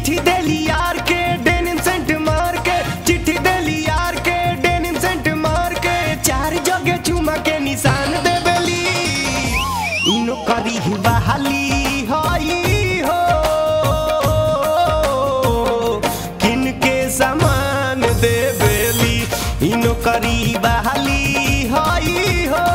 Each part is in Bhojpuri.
चिट्ठी देली यार के डेनिम सेंट मार के चिट्ठी देली यार के डेनिम सेंट मार के चार जगह चुमा के निशान देबेली इनो करी ही बहाली हई हो किनके सामान देबेली इनो करी बहाली हई हो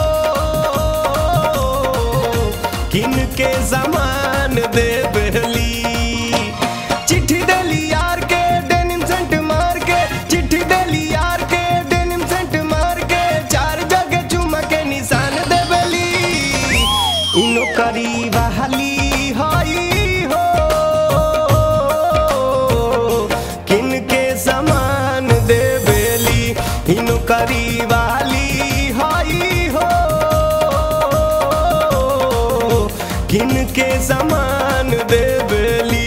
किनके सामान देबेली चिट्ठी देली यार के डेनिम सेंट मार के चिट्ठी देली यार के डेनिम सेंट मार के चार जगह चुमा के निशान देबेली इनो करी बहाली हई हो किनके समान देबेली इनो करी बहाली हई हो किनके समान देबेली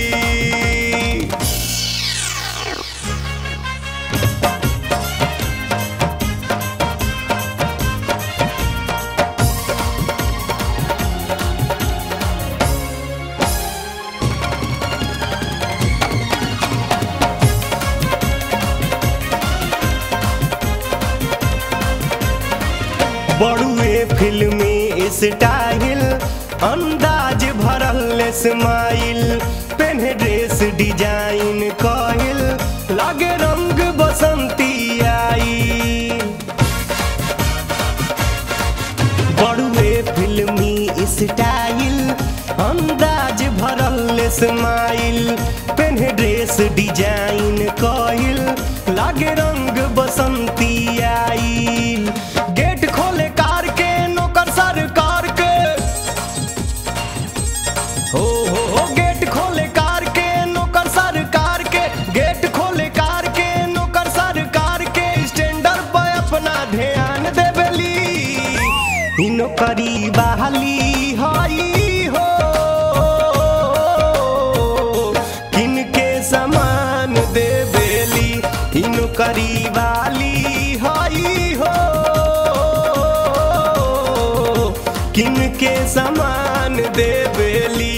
बड़ुए फिल्मी स्टाइल अंदाज भरल स्माइल पेन्हे ड्रेस डिजाइन कहिल लागे रंग बसंती आई बड़ुए फिल्मी स्टाइल अंदाज भरल स्माइल पेन्हे ड्रेस डिजाइन कहिल लागे रंग बसंती आइल गेट खोले कार के नौकर सरकार के हो हो हो गेट खोले कार के नौकर सरकार के गेट खोले कार के नौकर सरकार के स्टैंडर पर अपना ध्यान देबेली इ नौकरी बहाली हई हो किनके समान देबेली इ नौकरी वाली हई हो किनके समान देबेली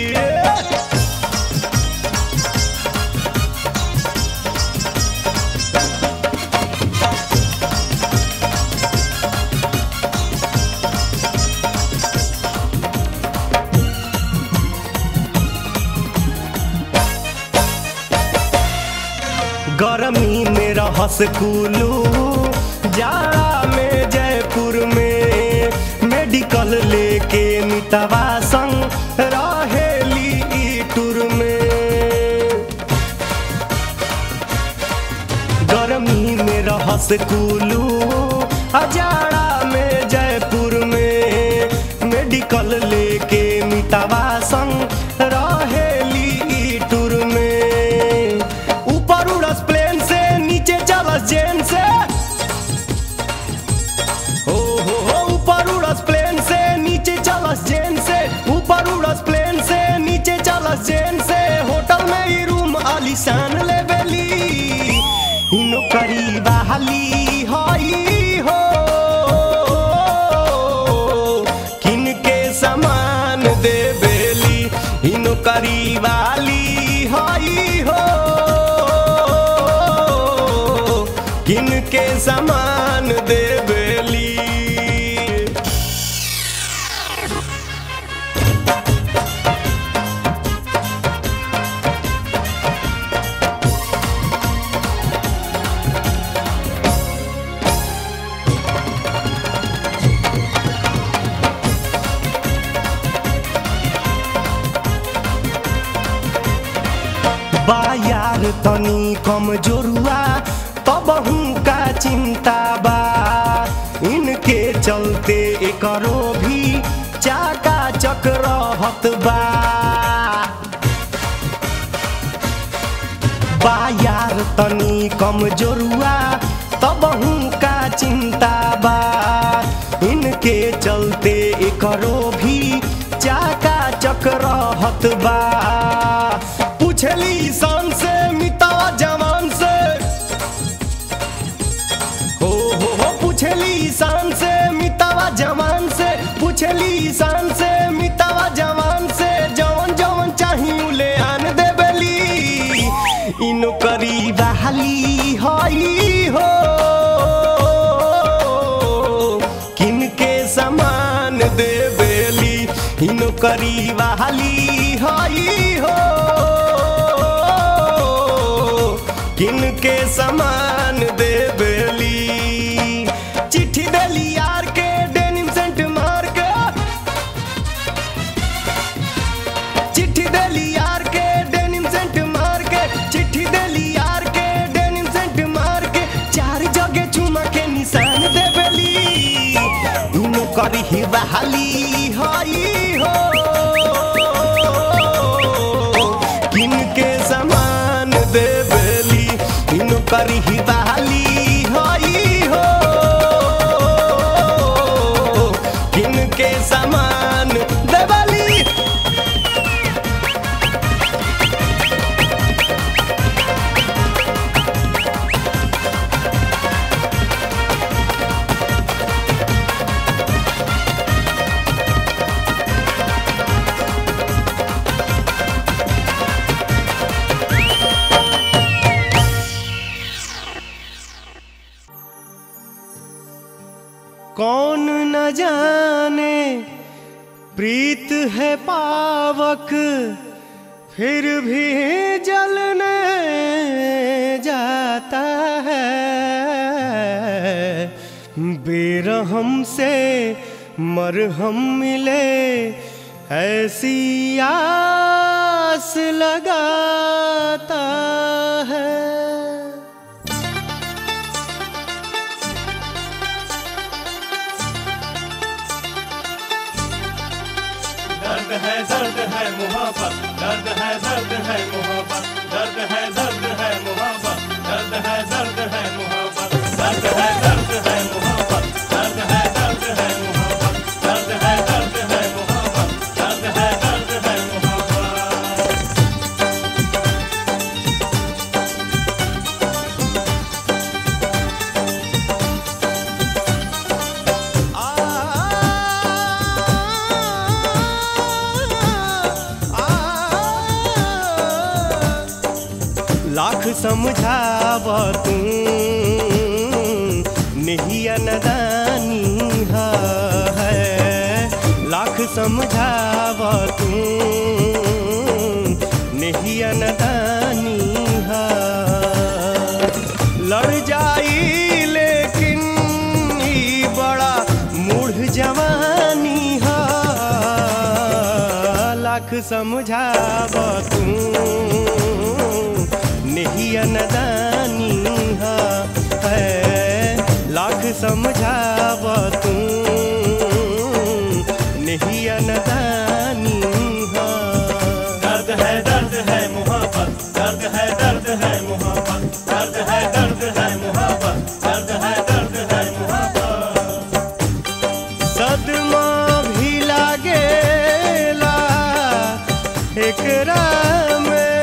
गर्मी में रहस कुलू जाड़ा में जयपुर में मेडिकल लेके मितवा संग रहेली ई टूर में गर्मी में रहस कुलू अजाड़ा में जयपुर में मेडिकल लेके मितवा संग रहेली ई टूर में ऊपर उड़स प्लेन से नीचे चलस जेन से हो हो हो ऊपर उड़स प्लेन से नीचे चलस जेन से ऊपर उड़स प्लेन से नीचे चलस जेन से होटल में ही रूम आलीशान लेबेली इ नौकरी बहाली हई हो किनके समान देबेली इ नौकरी वाली हई हो किनके समान देबेली बा यार तनी कमजोरुआ तबहू का चिंता बा इनके चलते एकरो भी चाका चक्रहत बा बा यार तनी कमजोरुआ तबहू का चिंता बा इनके चलते एकरो भी चाका चक्रहत बा पूछली सन से मिता जवान से हो हो हो पूछली ईशान से मितावा जवान से पूछली ईशान से मितावा जवान से जवन जवन चाही उले आन देबेली इनो करी बहाली हई हो किनके समान देवेली इनो करी बहाली हई हो किनके समान देवेली चिट्ठी देली यार के डेनिम सेंट मार के चिट्ठी देली यार के डेनिम सेंट मार के चिट्ठी देली यार के डेनिम सेंट मार के चार जगह चुमा के निशान देवेली दुनो करी ही बहाली हई हो किनके समान देवेली दुनो करी ही बहाली हई हो किनके समान देवेली कौन न जाने प्रीत है पावक फिर भी जलने जाता है बेरहम से मरहम मिले ऐसी आस लगाता है दर्द है दर्द है मोहब्बत दर्द है दर्द है मोहब्बत दर्द है दर्द है मोहब्बत दर्द है दर्द है मोहब्बत दर्द है दर्द है मोहब्बत दर्द है दर्द है मोहब्बत दर्द है दर्द है मोहब्बत दर्द है दर्द है मोहब्बत लाख समझाव तू नहीं नदानी है लाख समझाव तू नहीं नदानी है लड़ जाई लेकिन ई बड़ा मूढ़ जवानी है लाख समझाव तू नहीं नदानी है लाख समझाव तू नहीं नदानी दर्द है दर्द है मोहब्बत दर्द है दर्द है मोहब्बत दर्द है दर्द है मोहब्बत दर्द है दर्द है मोहब्बत सदमा भी लागेला एकरा में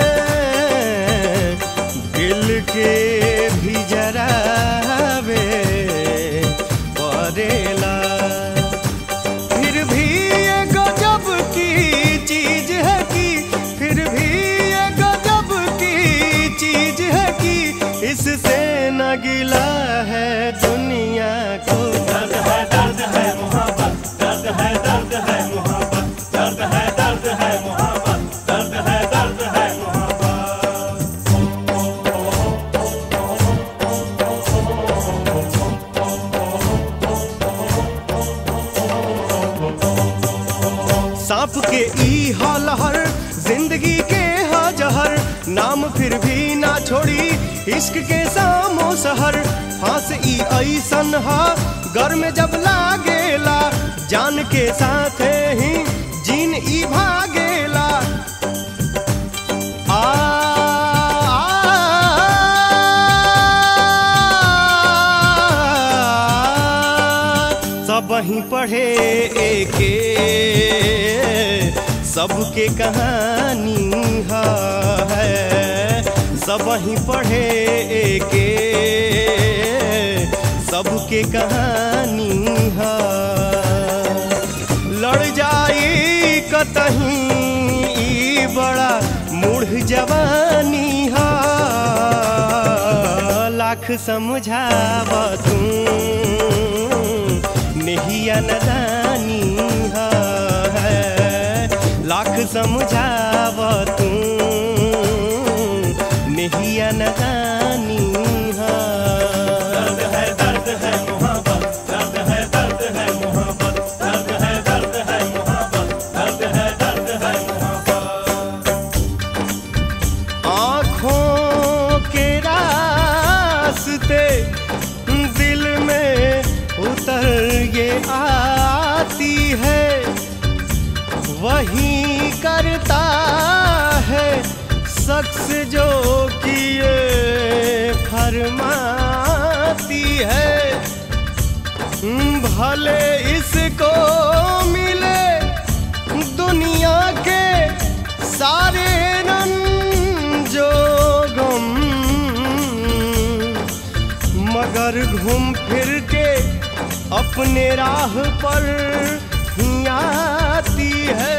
दिल के भी जरावे पड़ेला फिर भी ये गजब की चीज है कि फिर भी ये गजब की चीज है कि इससे न गिला है दुनिया को दर्द है दर्द है मोहब्बत दर्द है दर्द है मोहब्बत दर्द है दर्द है मोहब्बत दर्द है दर्द है मोहब्बत सांप के ई हलहर जिंदगी के हजहर नाम फिर भी ना छोड़ी इश्क के सामो सहर फांस ई ऐसन हा घर में जब लागेला जान के साथ ही जीन ई भागेला आ, सब ही पढ़े एके सबके कहानी है सब ही पढ़े एके सबके कहानी है लड़ जाई कतहीं ई बड़ा मूढ़ जवानी है लाख समझाव तू नहिया नदानी है लाख समझाव तू नहिया नदानी है दर्द है दर्द है मोहब्बत दर्द है दर्द है मोहब्बत दर्द है दर्द है मोहब्बत दर्द है दर्द है मोहब्बत आँखों के रास्ते दिल में उतर ये आती है वही करता है शख्स जो किए फरमाती है भले इसको मिले दुनिया के सारे रंजो गम मगर घूम फिर के अपने राह पर ही आती है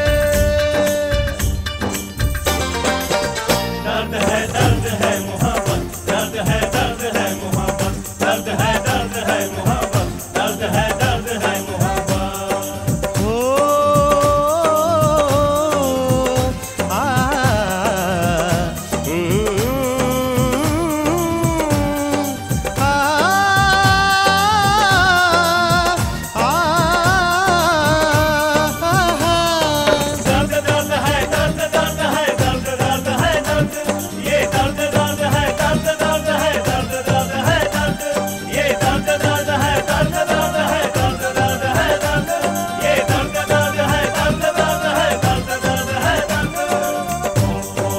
दर्द है दर्द है मोहब्बत दर्द है दर्द है मोहब्बत दर्द है दर्द है मोहब्बत दर्द है दर्द है मोहब्बत हो आ आ दर्द दर्द है दर्द दर्द है दर्द दर्द है दर्द ये दर्द दर्द है दर्द दर्द है दर्द दर्द है दर्द ये दर्द दर्द है दर्द दर्द है दर्द दर्द है दर्द ये दर्द दर्द है दर्द दर्द है दर्द दर्द है दर्द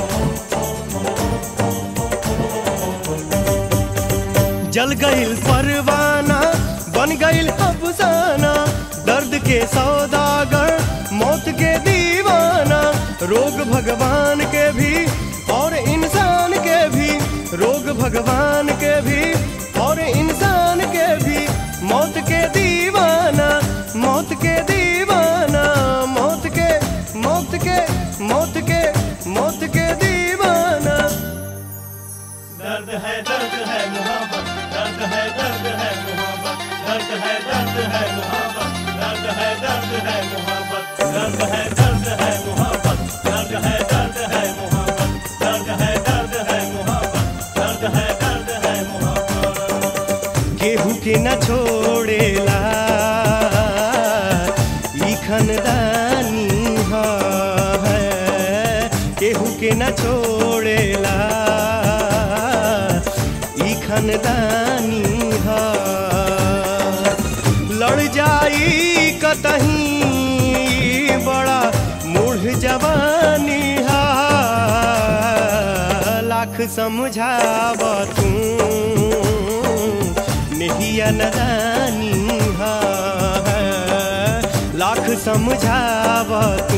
जल गईल परवाना बन गईल अफसाना दर्द के सौदागर मौत के दीवाना रोग भगवान के भी और इंसान के भी रोग भगवान के भी और इंसान के भी मौत के दीवाना मौत के दीवाना मौत के मौत के मौत के मौत के दीवाना दर्द है दर्द है मोहब्बत दर्द है दर्द है मोहब्बत दर्द है दर्द है मोहब्बत दर्द है दर्द है मोहब्बत दर्द है दर्द है मोहब्बत दर्द है दर्द है मोहब्बत दर्द है दर्द है मोहब्बत दर्द है दर्द है मोहब्बत केहू के न छोड़ेला ई खनदानी है केहू के न छोड़ेला ई खनदानी है लड़ जाई कतहीं बड़ा मूढ़ जवानी है लाख समझाव तू नहिया नदानी है लाख समझाव तू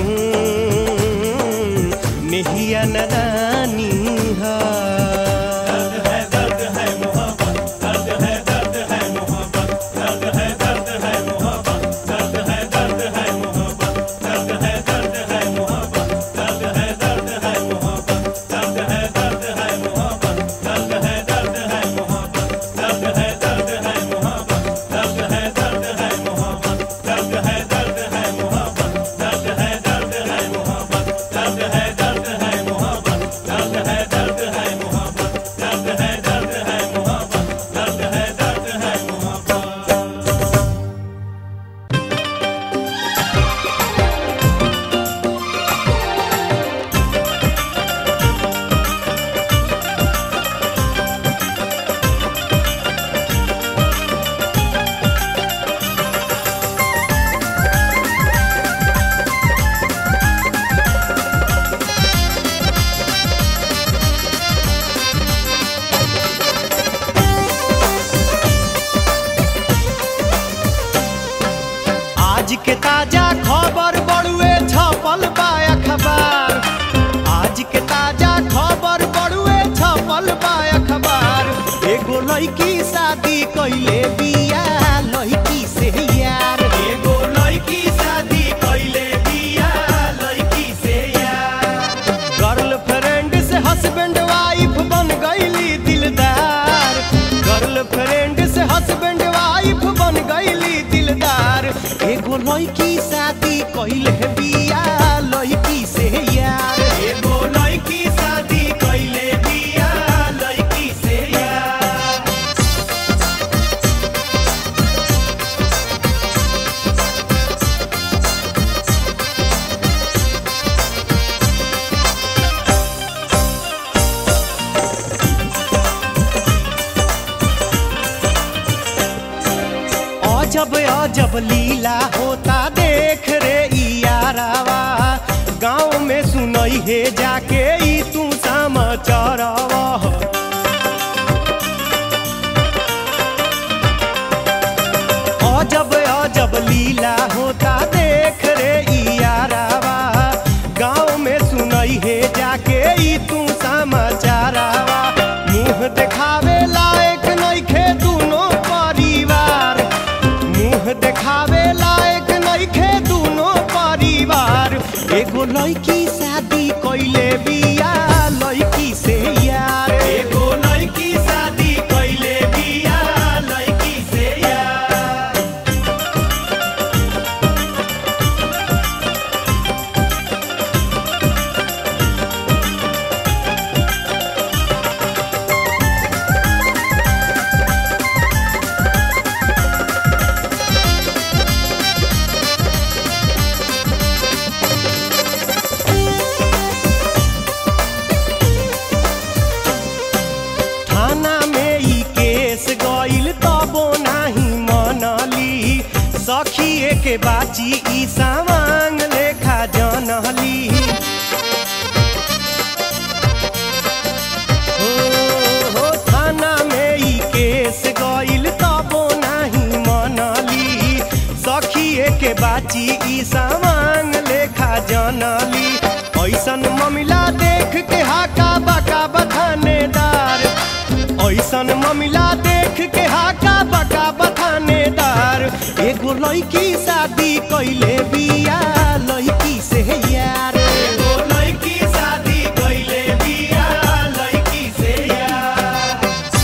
नहिया नदानी है दर्द है दर्द है मोहब्बत दर्द है दर्द है मोहब्बत दर्द है दर्द है मोहब्बत दर्द है दर्द है मोहब्बत दर्द है दर्द है मोहब्बत दर्द है दर्द है मोहब्बत दर्द है दर्द है मोहब्बत दर्द है दर्द है मोहब्बत दर्द है दर्द है मोहब्बत दर्द है दर्द है मोहब्बत दर्द है दर्द है मोहब्बत दर्द है दर्द है मोहब्बत दर्द है दर्द है मोहब्बत दर्द है दर्द है मोहब्बत दर्द है दर्द है मोहब्बत दर्द है दर्द है मोहब्बत आज के ताजा खबर बड़ुए छपल बा अखबार आज के ताजा खबर बड़ुए छपल बा अखबार एगो लड़की शादी कइले बिया लड़की से यार एगो लड़की शादी कइले बिया लड़की से यार गर्लफ्रेंड से हस्बैंड वाइफ बन गईली दिलदार लड़की शादी कइले बिया लड़की से यार एगो लड़की शादी कइले बिया लड़की से यार अजब अजब लीला होता देख रे ई यारावा गाँव में सुनई हे जाके ई तू समाचारवा अजब अजब लीला होता देख रे ई यारावा गाँव में सुनई हे जाके ई तू समाचारवा मुंह देखावे लायक नइखे दुनो परिवार मुंह देखावे लायक नइखे दुनो परिवार एगो लड़की शादी कइले बिया लड़की से यार एगो लड़की शादी कइले बिया लड़की से यार थाना में ई केस गइल तबो नाही मनली सखिए के बाची ई सामांग लेखा जनली हो हो थाना में ई केस गइल तबो नाही मनली सखिए के बाची ई सामांग लेखा जनली ऐसन ममिला देख के हाका बका बथानेदार ऐसन ममिला देख के हाका बका बथानेदार एगो लड़की शादी कइले बिया लड़की से यार एगो लड़की शादी कइले बिया लड़की से यार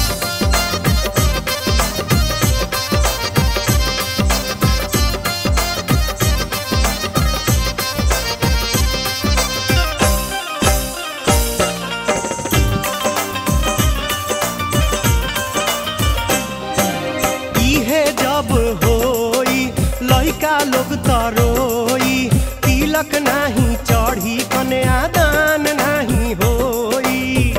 इहे जब होई लइका लोग तरोई तिलक नाही चढ़ी कन्यादान नाही होई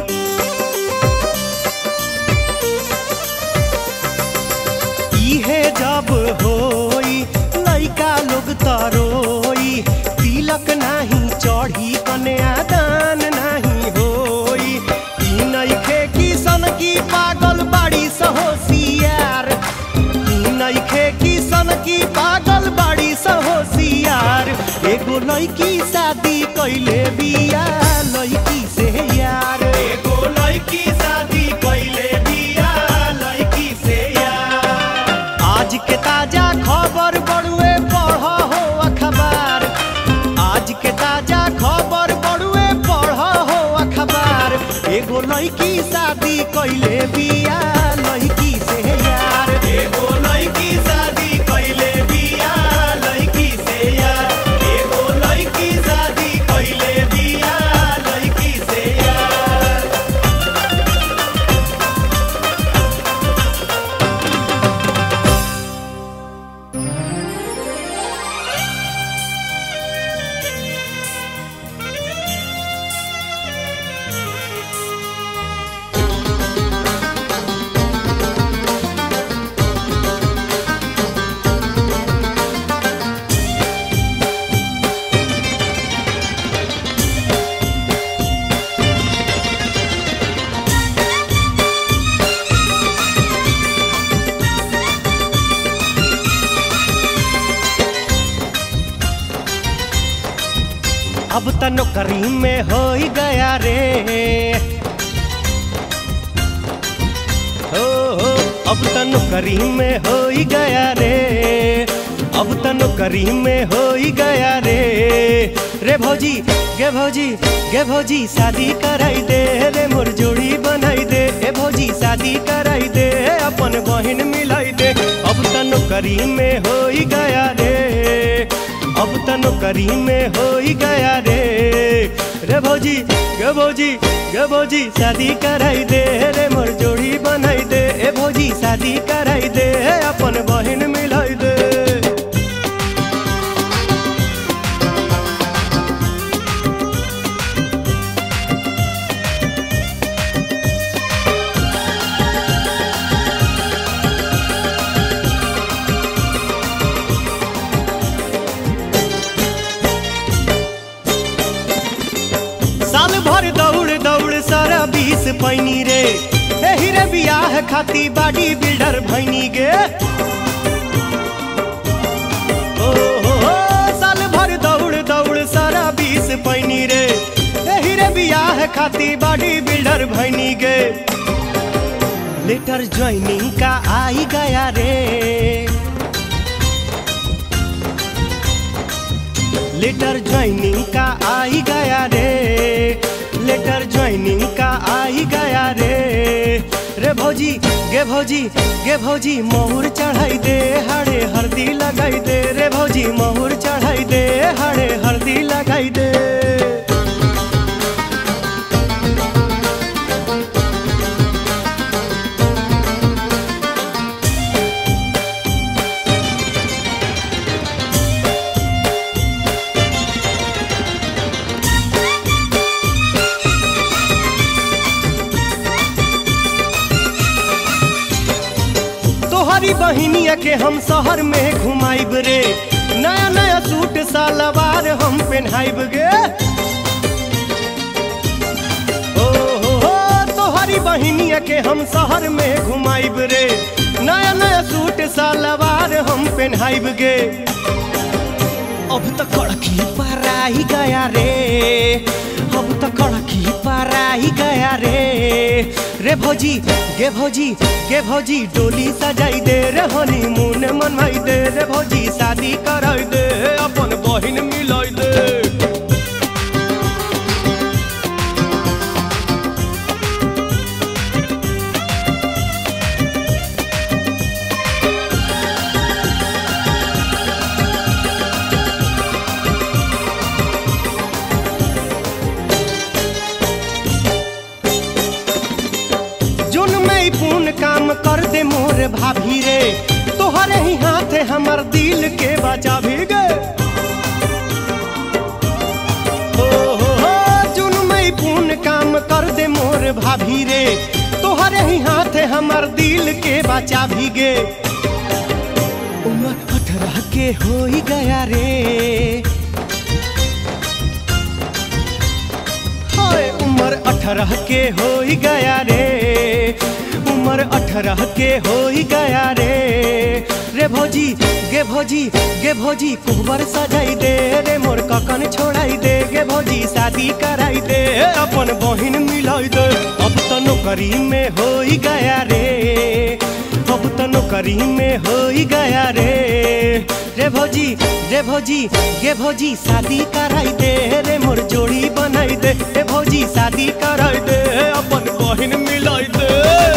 इहे जब होई लइका लोग तरोई तिलक नाही चढ़ी कन्यादान नाही होई ई नइखे किसन की पागल बाड़ी सहोसियार ई नइखे किसन की पागल बाड़ी सहोसियार एगो लइकी शादी कइले बिया लइकी से यार एगो लड़की शादी कइले बिया लड़की से यार आज के ताजा खबर बड़ुए पढ़ हो अखबार आज के ताजा खबर बड़ुए पढ़ हो अखबार एगो लड़की शादी कइले बिया लड़की से यार एगो लड़की शादी कइले बिया लड़की से यार एगो लड़की शादी कइले बिया लड़की से यार अब त नौकरी में हो गया रे हो हो अब त नौकरी में हो गया रे अब त नौकरी में हो गया रे रे भौजी गे भौजी गे भौजी शादी कराई दे रे मोर जोड़ी बनाई दे ए भौजी शादी कराई दे अपन बहन मिलाई दे अब त नौकरी में हो गया रे नौकरी में हो ही गया रे रे भौजी गे भौजी गे भौजी शादी कराई दे रे मोर जोड़ी बनाई दे ए भौजी शादी कराई दे अपन बहन मिलाई दे साल भर दौड़ दौड़ सारा बीस पैनी रे एही रे बियाह खाती बाडी बिल्डर भैनी गे ओ हो हो साल भर दौड़ दौड़ सारा बीस पैनी रे एही रे बियाह खाती बाडी बिल्डर भैनी गे लेटर ज्वाइनिंग का आई गया रे लेटर ज्वाइनिंग का आ ही गया रे लेटर ज्वाइनिंग का आ ही गया रे रे भौजी गे भौजी गे भौजी मोहर चढ़ाई दे हाड़े हल्दी लगाई दे रे भौजी मोहर चढ़ाई दे हाड़े हल्दी लगाई दे तोहरी बहिनिया के हम शहर में घुमाइब रे नया नया सूट सालवार हम पहनाइब गे ओ हो हो तोहरी बहिनिया के हम शहर में घुमाइब रे नया नया सूट सालवार हम पहनाइब गे अब तो कड़की पराई गया रे अब तो कड़की पराई गया रे रे भौजी गे भौजी गे भौजी डोली सजाई दे रे हनीमून मनवाई दे रे भौजी शादी कराई दे अपन बहिन मिलाई दे जुन में पूर्ण काम कर दे मोर भाभी रे तोहरे ही हाथ हमर दिल के बचा भी गे हो हो हो जुन में पूर्ण काम कर दे मोर भाभी रे तोहरे ही हाथ हमर दिल के बचा भी गे उम्र अठारह के हो ही गया रे हाय उम्र अठारह के हो ही गया रे उम्र अठारह के हो ही गया रे रे भौजी गे भौजी गे भौजी कुहबर सजाई दे रे मोर ककन छोड़ाई दे गे भौजी शादी कराई दे अपन बहिन मिलाई दे अब तो नौकरी में हो ही गया रे अब तो नौकरी में हो ही गया रे रे भौजी रे भौजी गे भौजी शादी कराई दे रे मोर जोड़ी बनाई दे रे भौजी शादी कराई दे अपन बहिन मिलाई दे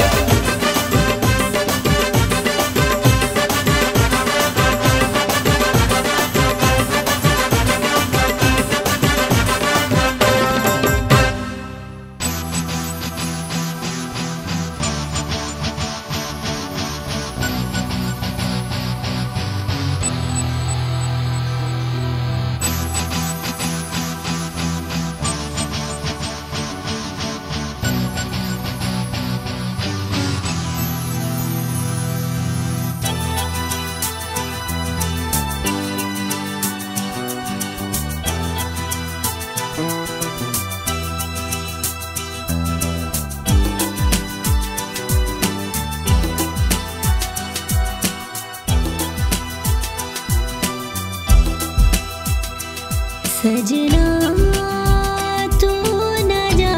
सजना तू न जा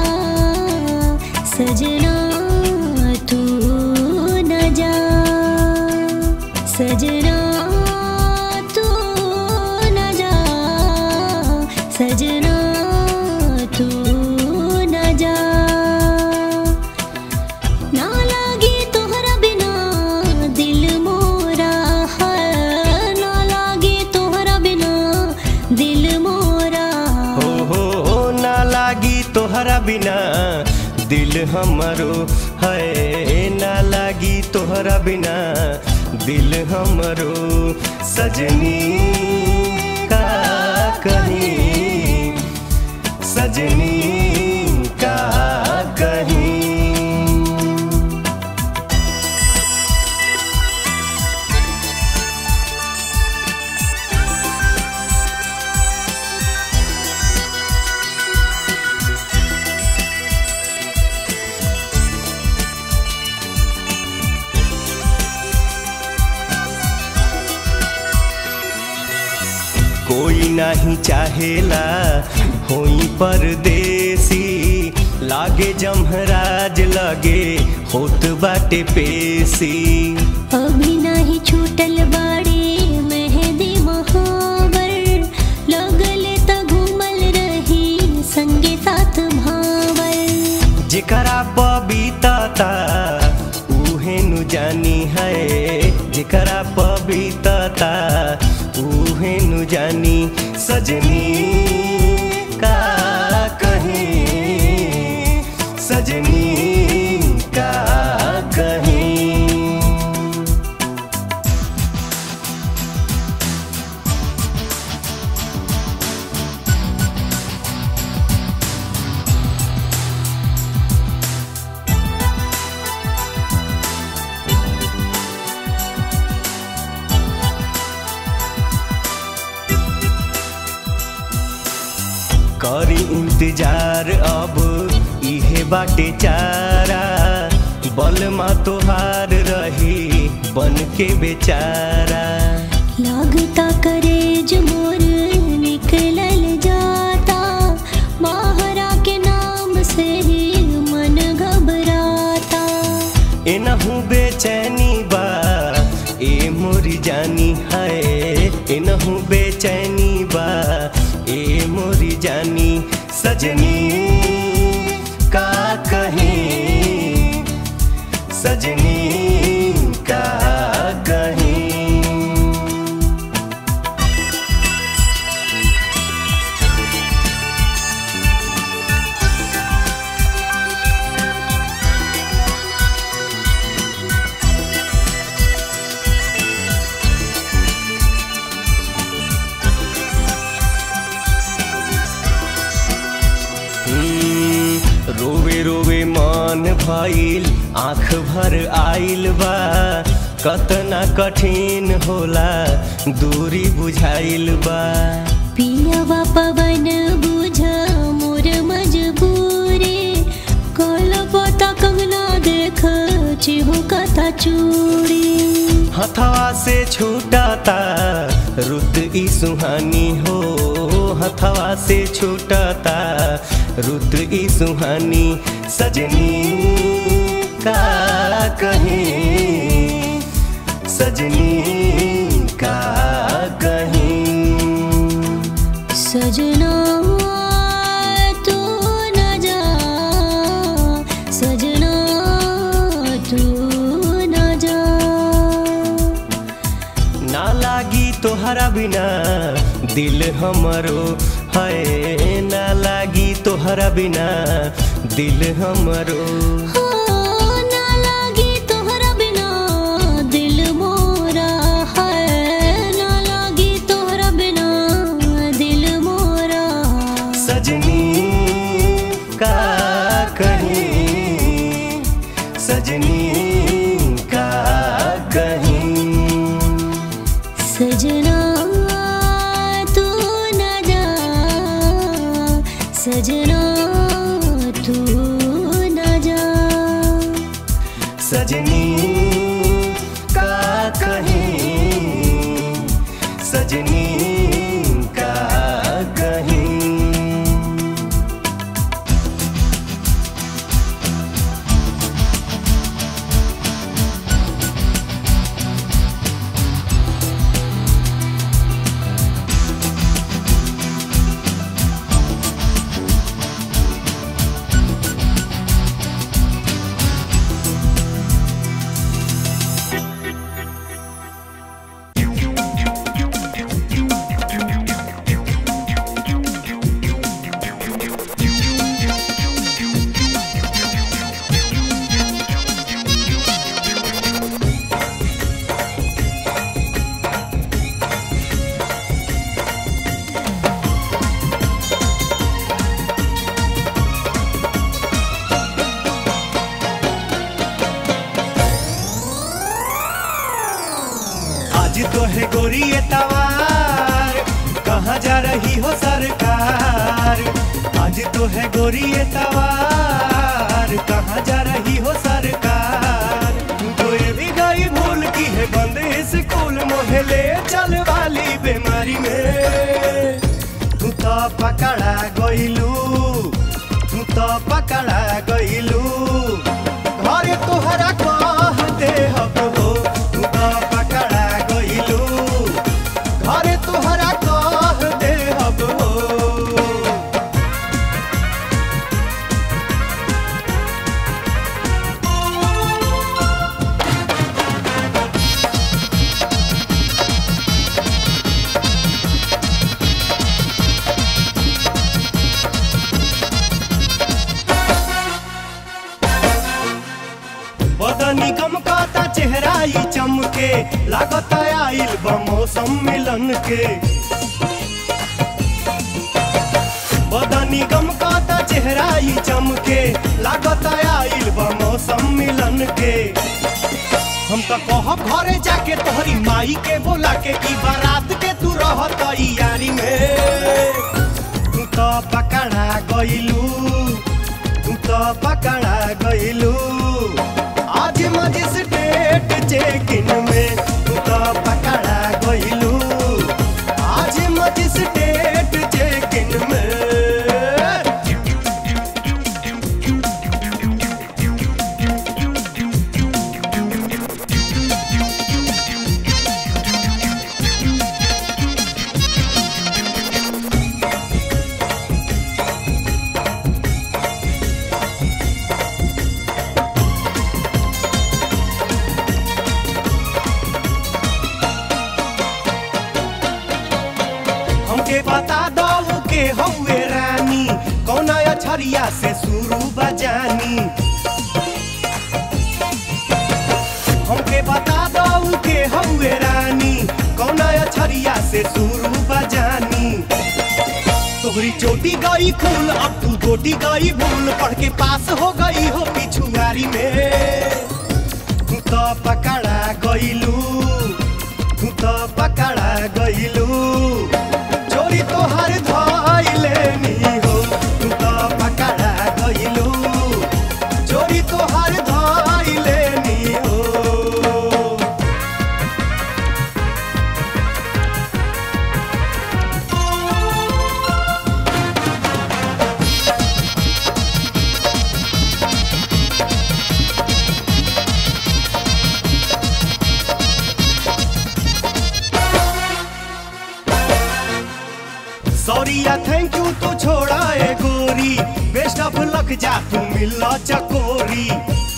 सजना तू न जा सजना तू न जा सजना तू न जा ना लागे तोहरा बिना दिल मोरा है ना लागे तोहरा बिना हमरो है ना लागी तोहरा बिना दिल हमरो सजनी का कहीं सजनी का कहीं कोई नहीं चाहेला होई परदेसी लागे जमहराज लगे होत बाटे पेशी अभी नाही छूटल बाड़े मेहंदी महावर लगले त घूमल रही संगे साथ भावर जेकरा पबीतता उहे नु जानी है जेकरा पबीतता उहे नु जानी सजनी का कहीं सजनी का कहीं करी इंतजार अब इहे बाटे चारा बलमा तोहार रही बन के बेचारा लागता करेज मोर निकलल जाता महारा के नाम से ही मन घबराता एनहू बेचैनी बा ए मोरी जानी है एनहू बेचैनी बा ए मोरी जानी सजनी का कहीं सजनी का कहीं हम्म, रोवे रोवे मान भइल आँख भर आइल बा कतना कठिन होला दूरी बुझाइल बा पियवा पवन बुझ मोर मजबूरी कल पता कंगना देख चिहु कथा चूड़ी हथवा से छूटाता रुत ई सुहानी हो हथवा से छूटाता रुत ई सुहानी सजनी का कहीं सजनी का कहीं सजना तू न जा सजना तू न जा ना लागी तोहरा बिना दिल हमरो है ना लागी तोहरा बिना दिल हमरो हो ना लागी तोहरा बिना दिल मोरा है ना लागी तोहरा बिना दिल मोरा सजनी का कहीं सजनी का कहीं सजना तू न जा सजना तू न जा सजनी का कहीं सजनी का कहीं गोरी ये तवार कहाँ जा रही हो सरकार आज तो है गोरी ये तवार कहाँ जा रही हो सरकार तू तो ये भी गई भूल की है बंद स्कूल मोहले चल वाली बीमारी में तू तो पकड़ा गइलू तू तो पकड़ा गइलू घर तोहरा कह दे हब हो तू तो पकड़ा गइलू घर तोहरा कह दे हब हो बदनी कम कहता चेहरा ही चमके लागत आइल बा मौसम मिलन के बदनी कम कहता चेहरा ही चमके लागत आइल बा मौसम मिलन के हम तो कहब घरे जाके तोहरी माई के बोला के की बारात के तू रहत यारी में तू तो पकड़ा गइलू तू तो पकड़ा गइलू आज मजिस्ट्रेट चेकिन में तू तो पकड़ा गइलू आज मजिस्ट्रेट चेकिन में हमके बता दो के हौवे रानी कौन अछरिया से शुरू बजानी हमके बता दो के हौवे रानी कौन अछरिया से शुरू बजानी तोहरी चोटी गई खूल अब तू गोटी गई भूल पढ़ के पास हो गई हो पिछुआरी में तू तो पकड़ा गइलू तू तो पकड़ा गइलू चोरी तोहर धइले नी हो तू तो पकड़ा गइलू चोरी तोहर धइले नी हो सॉरी या थैंक यू तो छोड़ा ए गोरी बेस्ट ऑफ लक जा तू मिला चकोरी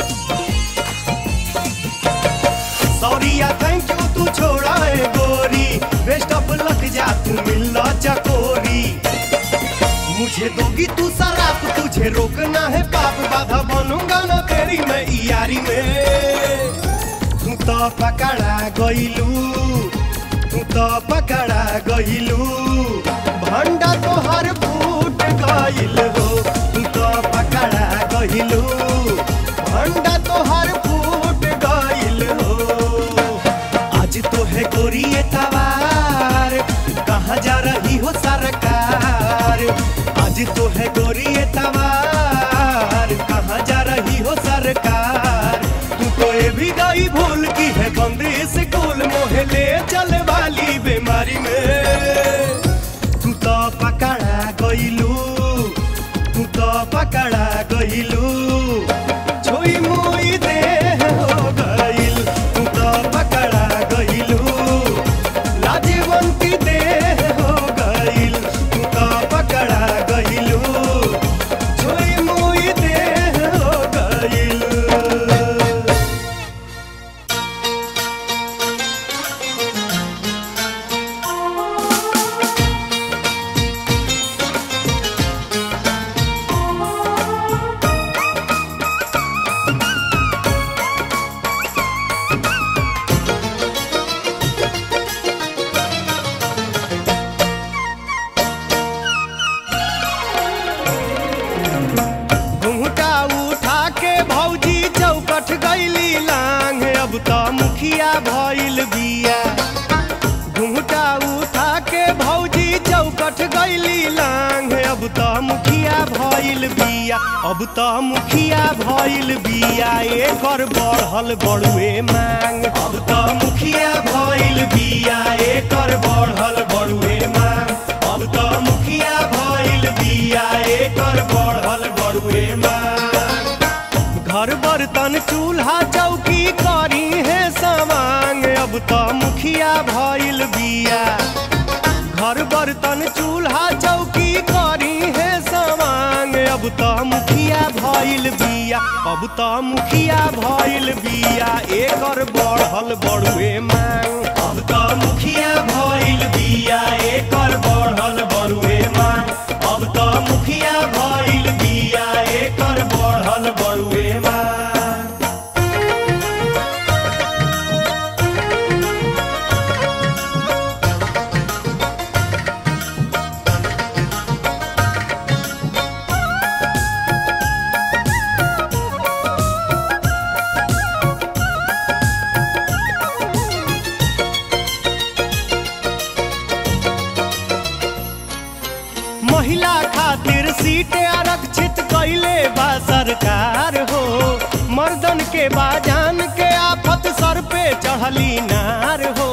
सॉरी या थैंक यू तू छोड़ा ए गोरी बेस्ट ऑफ लक जा तू मिला चकोरी मुझे दोगी तू शराब तुझे रोकना है पाप बाधा बनूंगा ना तेरी मैं यारी में तू तो पकड़ा गइलू तू तो पकड़ा गइलू भंडा तोहर फूट गइल हो तू तो पकड़ा गइलू भंडा तोहर फूट गइल हो आज तो है गोरी ये तवार कहाँ जा रही हो सरकार आज तो है गोरी ये तवार कहाँ जा रही हो सरकार तू तो ये भी गई भूल की है बंदी स्कूल मोहे ले चल वाली बीमारी में तू तो पकड़ा गइलू तू तो पकड़ा गइलू छोई मोई दे हो गइल तू तो पकड़ा गइलू लाजवंती दे हो गइल तू तो पकड़ा गइलू छोई मोई दे हो गइल घुंघटा उठा के भौजी चौकठ गईली लांग अब तो मुखिया भइल बिया बिया अब त मुखिया भइल बिया एकर बढ़ल बड़ुए मांग अब त मुखिया भइल बिया एकर बढ़ल बड़ुए मांग अब त मुखिया भइल बिया एकर बढ़ल बड़ुए मांग घर बर्तन चूल्हा चौकी करी है सवांग अब त मुखिया भइल बिया घर बर्तन चूल्हा चौकी करी है सवांग अब त मुखिया भइल बिया अब त मुखिया भइल बिया एकर बढ़ल बड़ुए मांग अब त मुखिया भइल बिया एकर बढ़ल बड़ुए मांग अब त मुखिया भइल बिया एकर बढ़ल बड़ुए मांग महिला खातिर सीट आरक्षित कैले बा सरकार हो मर्दन के बाजान के आफत सर पे चढ़ली नार हो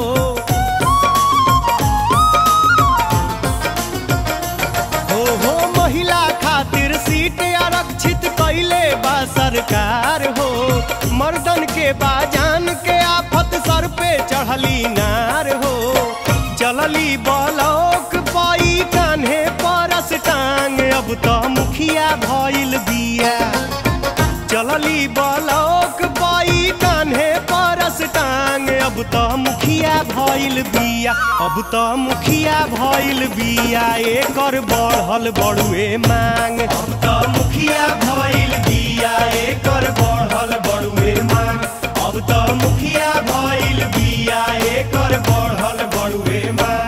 हो हो महिला खातिर सीट आरक्षित कैले बा सरकार हो मर्दन के बाजान के आफत सर पे चढ़ली नार हो चलली बलौक पाई कान्हे परस टांग अब त मुखिया भइल बिया चलली बलौक पाई कान्हे परस टांग अब त मुखिया भइल बिया अब त मुखिया भइल बिया एकर बढ़ल बड़ुए मांग अब त मुखिया भइल बिया एकर बढ़ल बड़ुए मांग अब त मुखिया भइल बिया एकर बढ़ल बड़ुए मांग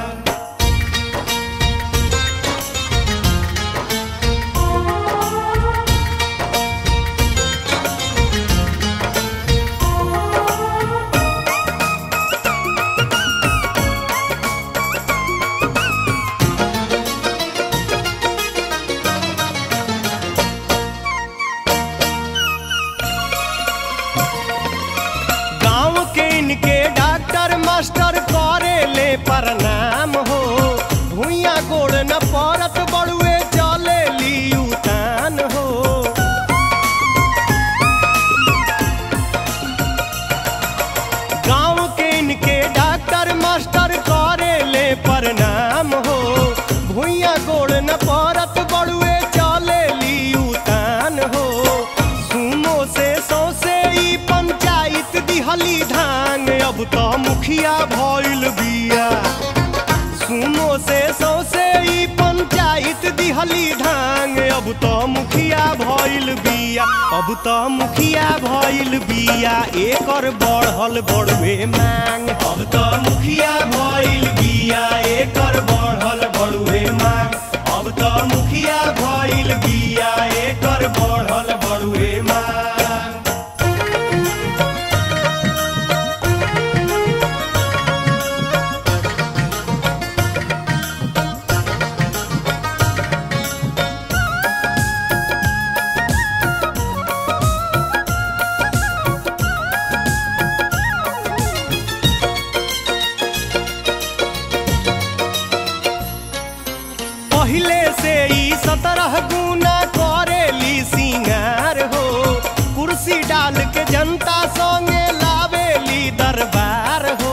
गांव के इनके डॉक्टर मास्टर करे ले प्रणाम हो भूया गोड़ न पड़त बड़ुए चले ली उतान हो गांव के इनके डॉक्टर मास्टर करे ले प्रणाम हो भूया गोड़ न पड़त बड़ुए चले ली उतान हो सुनो से सौसे ई पंचायत दिहली धान अब त मुखिया भइल बिया सुनो से सौसे ई पंचायत दिहली धान अब त मुखिया भइल बिया अब त मुखिया भइल बिया एकर बढ़ल बड़ुए मांग अब त मुखिया भइल बिया एकर बढ़ल बड़ुए मांग अब त मुखिया भइल बिया एकर बढ़ल बड़ुए मांग पहिले से ई सत्रह गुना करेली सिंगार हो कुर्सी डाल के जनता संगे लावेली दरबार हो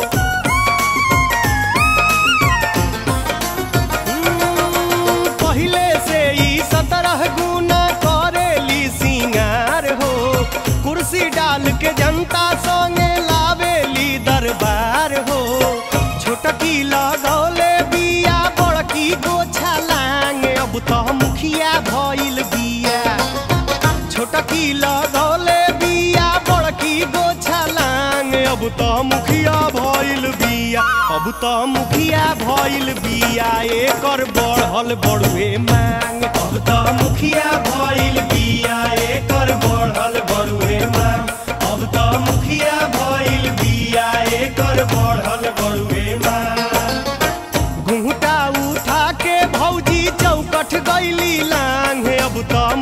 हम्म, पहिले से ई सत्रह गुना करेली सिंगार हो कुर्सी डाल के जनता संगे लावेली दरबार हो छोटकी लगौले बिया बड़की गोछा लांग अब त मुखिया भइल बिया छोटकी लगौले बिया बड़की गोछा लांग अब त मुखिया भइल बिया अब त मुखिया भइल बिया एकर बढ़ल बड़ुए मांग अब त मुखिया भइल बिया एकर बढ़ल बड़ुए मांग अब त मुखिया भइल बिया एकर बढ़ल बड़ुए मांग घुंघटा उठा के भौजी चौकठ गैली लांग अब त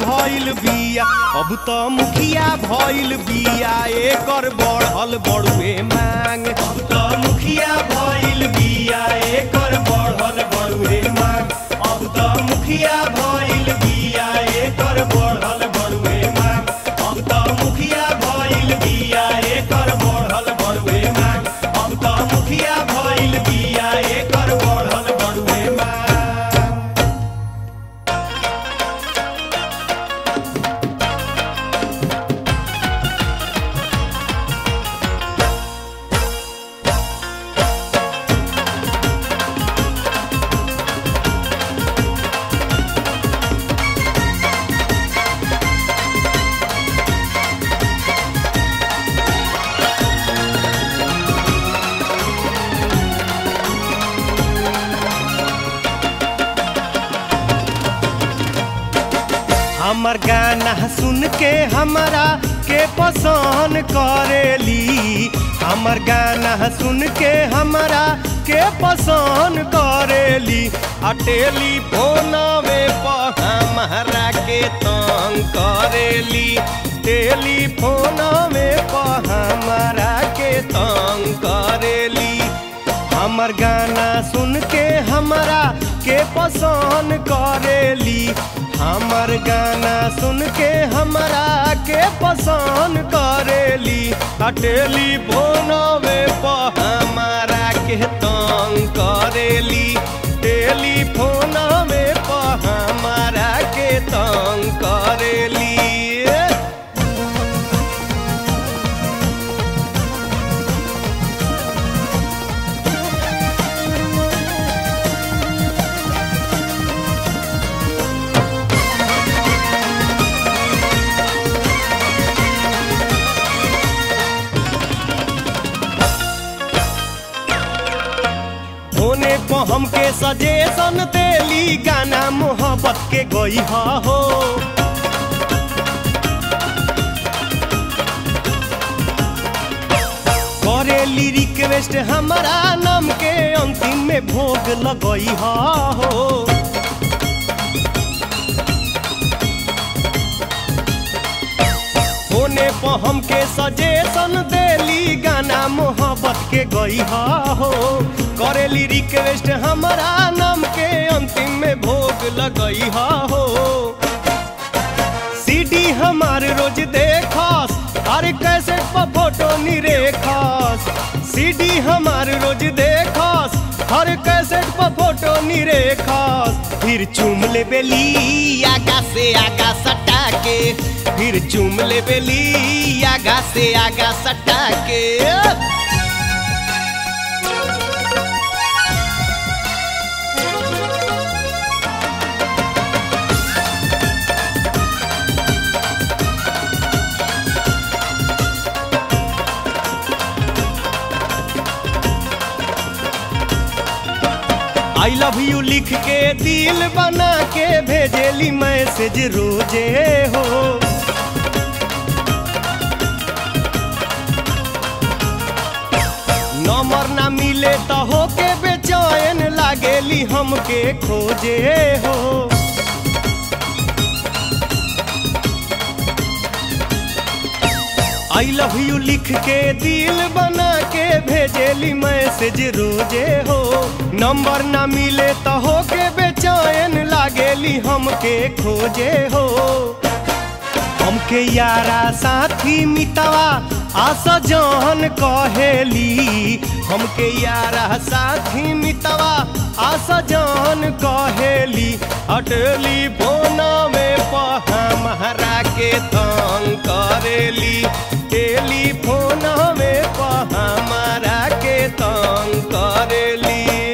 भइल बिया अब त मुखिया भइल बिया एकर बढ़ल बड़ुए मांग अब त मुखिया भइल बिया एकर बढ़ल बड़ुए मांग अब त मुखिया भइल बिया एकर बढ़ल बड़ुए मांग अब त मुखिया भइल बिया एकर बढ़ल बड़ुए मांग अब त मुखिया भइल बिया एकर बढ़ल बड़ुए मांग हमर गाना सुन के हमरा के पसंद करेली हमर गाना सुन के हमरा के पसंद करेली आ टेलीफोनवे पर हमरा के तंग करेली टेलीफोनवे पर हमरा के तंग करेली हमर गाना सुन के हमरा के पसंद करेली हमर गाना सुन के हमरा के पसंद करेली आ टेलीफोनवे पर हमरा के तंग करेली टेलीफोनवे पर हमरा के तंग करेली होने पर हमके सजेशन देली गाना मोहब्बत के गई हो करेली रिक्वेस्ट हमारा नाम के अंतिम में भोग लगई हो होने पर हमके सजेशन देली गाना मोहब्बत के गई हो करेली रिक्वेस्ट हमारा नाम के अंतिम में भोग लगई हो सीडी हमार रोज देखस हर कैसेट पर फोटो निरेखस सीडी हमार रोज देखस हर कैसेट पर फोटो निरेखस फिर चूम ले बेली आगा से आगा सटा के फिर चूम ले बेली आगा से आगा सटा के आई लव यू लिख के दिल बना के भेजेली मैसेज रोजे हो नंबर ना मिले तो होके बेचैन लागेली हमके खोजे हो आई लव यू लिख के दिल बना के भेजेली मैसेज रोजे हो नंबर ना मिले तो होके बेचैन लागेली हमके खोजे हो हमके यारा साथी मितवा आशा जहन कहेली हमके यारा साथी मितवा आशा जहन कहेली अटली फोना में हमारा के तंग करेली टेलीफोन में हमारा के तंग करेली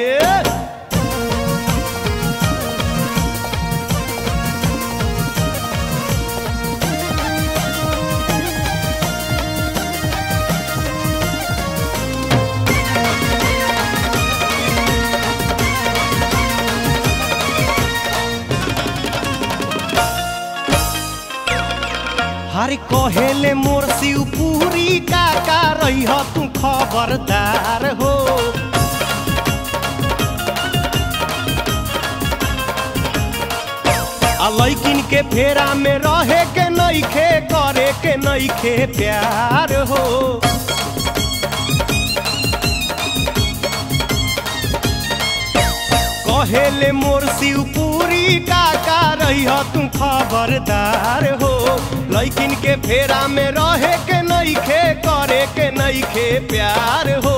हर कहेले मोर शिवपुरी का का रही हो तू खबरदार हो लैकिन के फेरा में रहे के नइखे करे के नइखे प्यार हो कहेले मोर शिवपुरी काका रही हो तू खबरदार हो लैकिन के फेरा में रहे के नइखे करे के नइखे प्यार हो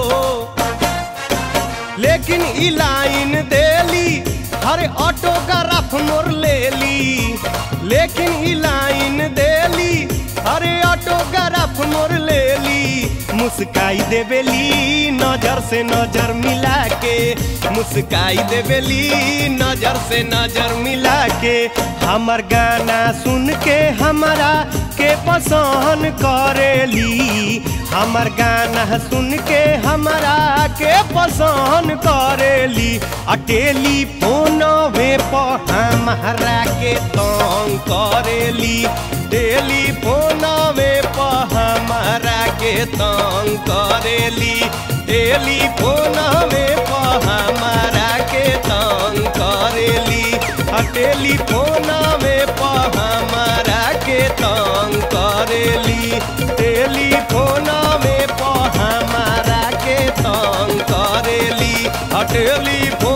लेकिन ई लाइन देली हर ऑटोग्राफ मोर लेली लेकिन ई लाइन देली अरे ऑटोग्राफ मोर लेली मुस्काई देवेली नजर से नजर मिला के मुस्काई देवेली नजर से नजर मिला के हमर गाना सुन के हमारा के पसंद करेली हमर गाना सुन के हमारा के पसंद करेली आ टेलीफोनवे पर हमारा के तंग करेली टेलीफोनवे पर हमारा के तंग करेली टेलीफोनवे पर हमारा के तंग करेली आ टेलीफोनवे पर हमारा के तंग करेली टेलीफोनवे पर हमारा के तंग करेली आ टेलीफोन